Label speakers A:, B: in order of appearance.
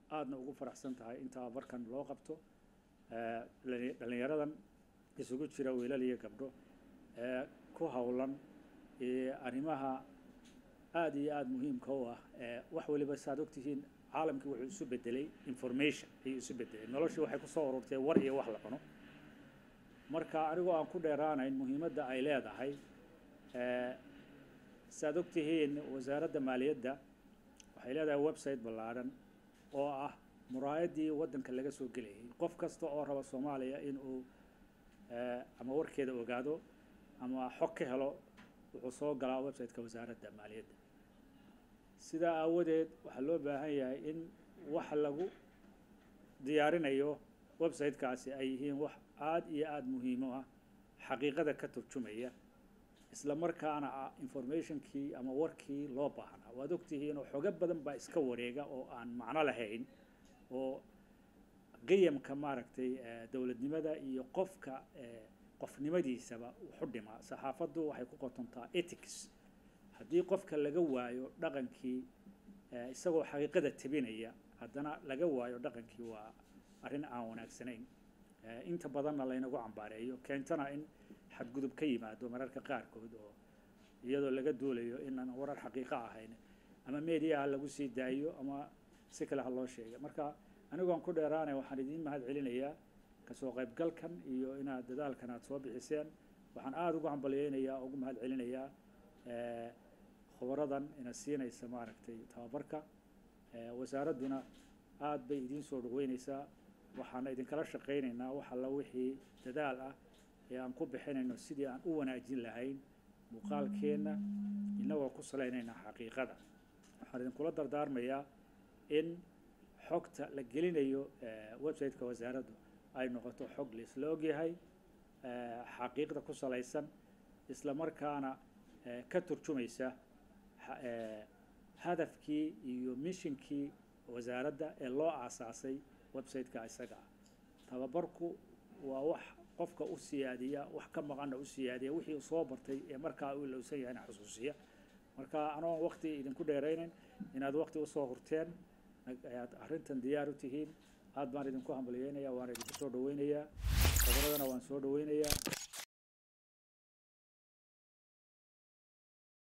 A: aadna ugu faraxsan tahay in tababarkan loo qabto dhalinyaradan isugu jira wiilal iyo gabdho ee ku howlan arrimaha aada iyo aada muhiimka u ah wax waliba saaad ogtihiin caalamkii wuxuu isu bedelay information ayuu isu bedelay noloshii waxay kusoo ururtay war iyo wax la cuno marka anigoo aan ku dheeraanayn muhiimadda ay leedahay saaad ogtihiin wasaaradda maaliyadda waxay leedahay website ballaadhan oo ah muraayaddii waddanka laga soo gelayay qof kasta oo raba soomaaliya in uu ama warkeeda ogaado ama xog ka helo wuxuu soo galaa website-ka wasaaradda maaliyadda sidaa aawadeed waxaa loo baahan yahay in wax lagu diyaarinayo website-kaasi ay yihiin wax aada iyo aada muhiimo ah xaqiiqada ka turjumaya isla markaana ah informationkii ama warkii loo baahnaa waad ogtihiin oo xogo badan baa iska wareega oo aan macno lahayn oo qiyamka maaragtay dowladnimada iyo qofka qofnimadiisaba wuxu dhimaa saxaafaddu waxay ku qotontaa ethics haddii qofka laga waayo dhaqankii isagoo xaqiiqada tebinaya haddana laga waayo dhaqankii waa arrin aan wanaagsanayn inta badanna laynagu cambaareeyo keentana in xadgudub ka yimaado mararka qaarkood oo iyadoo laga duulayo inaan warar xaqiiqo ahayn ama mediaha lagu sii daayo ama si kale ha loo sheega marka anigoon ku dheeraanay waxaan idiin mahad celinayaa kasoo qaybgalkan iyo inaad dadaalkan aad soo bixiseen waxaan aada ugu hambalyeynayaa ugu mahad celinayaa khubaradan ina siinaysa maaragtay tababarka wasaaradduna aada bay idiin soo dhaweyneysaa waxaana idinkala shaqaynaynaa wax alla wixii dadaal ah ee aan ku bixinayno sidii aan u wanaajin lahayn muuqaalkeenna innagoo ku salaynaynaa xaqiiqada waxaan idinkula dardaarmayaa in xogta la gelinayo website-ka wasaaraddu ay noqoto xog laisla ogyahay xaqiiqda ku salaysan isla markaana ka turjumaysa hadafkii iyo mishinkii wasaaradda ee loo aasaasay website-ka isaga ah tababarku waa wax qofka u siyaadiya wax ka maqanna u siyaadiya wixii uu soo bartay ee markaa uu ilowsan yahayna xusuusiya marka anoon waqti idinku dheeraynayn inaad waqti usoo hurteen ayaad arrintan diyaar u tihiin aad baan idinku hambalyeynaya waan idinku soo dhaweynayaa khobradana waan soo dhaweynayaa